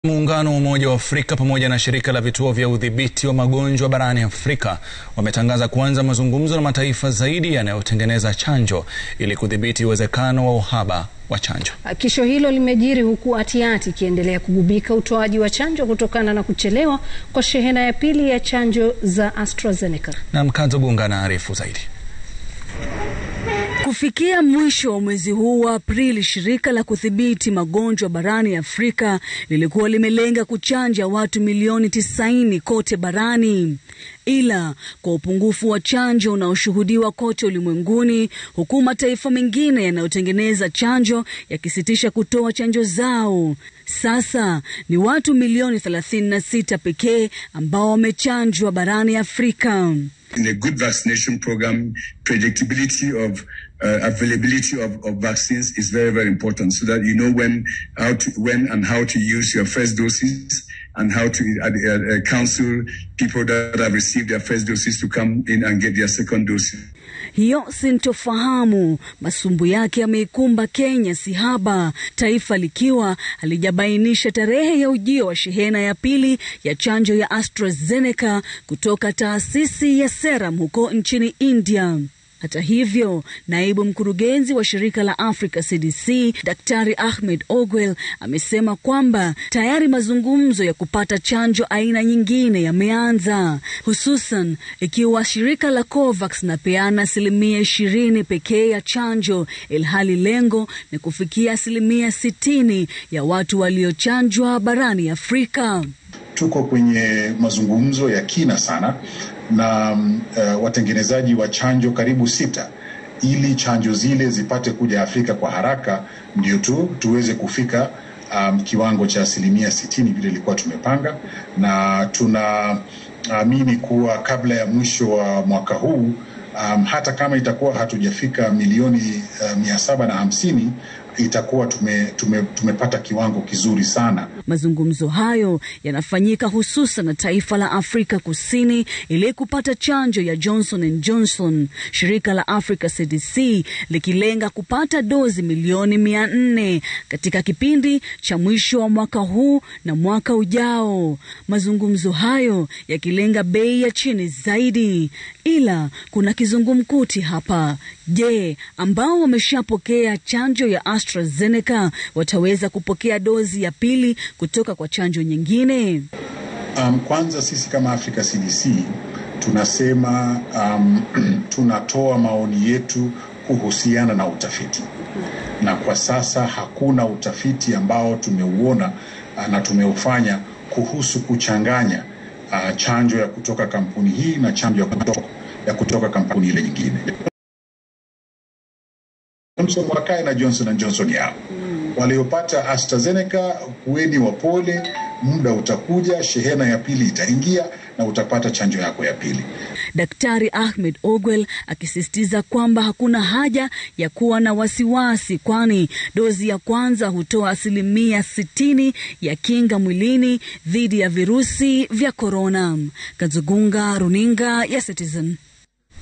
Muungano wa Umoja wa Afrika pamoja na shirika la vituo vya udhibiti wa magonjwa barani Afrika wametangaza kuanza mazungumzo na mataifa zaidi yanayotengeneza chanjo ili kudhibiti uwezekano wa uhaba wa chanjo. Hakikisho hilo limejiri huku hatihati ikiendelea kugubika utoaji wa chanjo kutokana na kuchelewa kwa shehena ya pili ya chanjo za AstraZeneca. Na Mkazo Gunga anaarifu zaidi. Kufikia mwisho wa mwezi huu wa Aprili, shirika la kudhibiti magonjwa barani Afrika lilikuwa limelenga kuchanja watu milioni tisaini kote barani, ila kwa upungufu wa chanjo unaoshuhudiwa kote ulimwenguni, huku mataifa mengine yanayotengeneza chanjo yakisitisha kutoa chanjo zao, sasa ni watu milioni 36 pekee ambao wamechanjwa barani Afrika. In a good vaccination program, predictability of uh, availability of, of vaccines is very, very important so that you know when, how to, when and how to use your first doses and how to uh, uh, counsel people that have received their first doses to come in and get their second doses. Hiyo sintofahamu masumbu yake yameikumba Kenya sihaba, taifa likiwa halijabainisha tarehe ya ujio wa shehena ya pili ya chanjo ya AstraZeneca kutoka taasisi ya Serum huko nchini India. Hata hivyo, naibu mkurugenzi wa shirika la Africa CDC Daktari Ahmed Ogwel amesema kwamba tayari mazungumzo ya kupata chanjo aina nyingine yameanza, hususan ikiwa shirika la COVAX napeana asilimia ishirini pekee ya chanjo, ilhali lengo ni kufikia asilimia sitini ya watu waliochanjwa barani Afrika. Tuko kwenye mazungumzo ya kina sana na uh, watengenezaji wa chanjo karibu sita ili chanjo zile zipate kuja Afrika kwa haraka, ndio tu tuweze kufika um, kiwango cha asilimia sitini vile ilikuwa tumepanga, na tunaamini kuwa kabla ya mwisho wa mwaka huu um, hata kama itakuwa hatujafika milioni uh, mia saba na hamsini itakuwa tume, tume, tumepata kiwango kizuri sana. Mazungumzo hayo yanafanyika hususan na taifa la Afrika Kusini ili kupata chanjo ya Johnson and Johnson, shirika la Africa CDC likilenga kupata dozi milioni mia nne katika kipindi cha mwisho wa mwaka huu na mwaka ujao. Mazungumzo hayo yakilenga bei ya chini zaidi, ila kuna kizungumkuti hapa. Je, ambao wameshapokea chanjo ya AstraZeneca wataweza kupokea dozi ya pili kutoka kwa chanjo nyingine? Um, kwanza sisi kama Africa CDC tunasema um, tunatoa maoni yetu kuhusiana na utafiti, na kwa sasa hakuna utafiti ambao tumeuona uh, na tumeufanya kuhusu kuchanganya uh, chanjo ya kutoka kampuni hii na chanjo ya kutoka, ya kutoka kampuni ile nyingine. Johnson wakae na Johnson and Johnson yao. Mm. Waliopata AstraZeneca kuweni wapole, muda utakuja, shehena ya pili itaingia na utapata chanjo yako ya pili. Daktari Ahmed Ogwel akisisitiza kwamba hakuna haja ya kuwa na wasiwasi, kwani dozi ya kwanza hutoa asilimia sitini ya kinga mwilini dhidi ya virusi vya korona. Kazugunga, runinga ya Citizen.